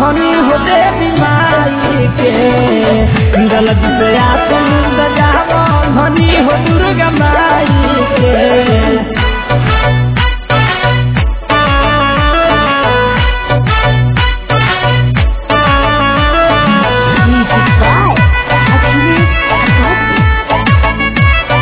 धनी हो देवी माई के गलत से आसन सजाव धनी हो दुर्गा माई के Music by Achilles Agati.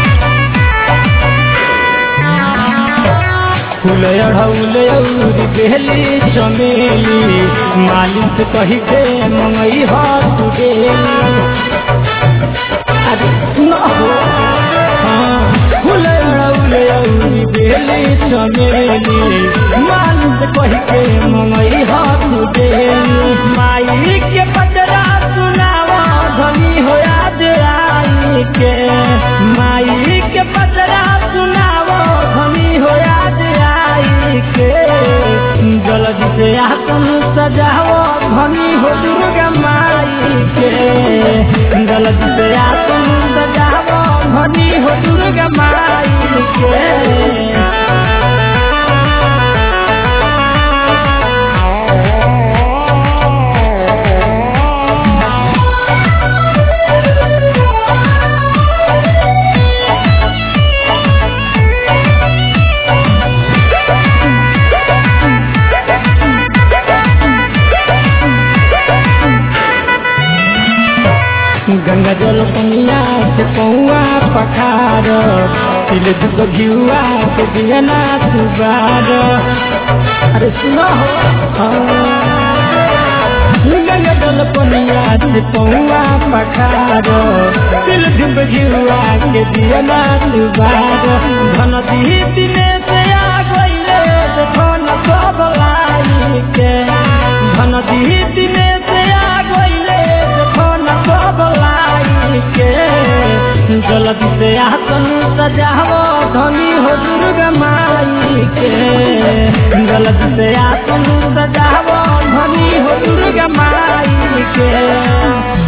फूल अढ़ौल औरी बेली चमेली मालिक कही के मंगई हाथ गेली अरे सुन हो हाँ, फूल अढ़ौल औरी बेली चमेली मालिक कही के मंगई हाथ गेली माई के पतरा सुनावा धनी हो याद आई के माई के पतरा सुनावा धनी हो याद आई के जल्दी से आसन सजाओ धनी हो दुर्गा माई के जल्दी से आसन सजाओ धनी हो दुर्गा माई के गंगा जल पनिया से पौआ पखार तिल दुख घिउआ के दियना सुबार अरे सुनो हो हाँ। गंगा जल पनिया से पौआ पखार तिल दुख घिउआ के दियना सुबार धन दी दिने से आ गइले धन सब लाई के धन दी दिने से आ गइले धन सब लाई के जल्दी से आसन सजाओ धनी हो दुर्गा माई के जल्दी से आसन सजाओ धनी हो दुर्गा माई के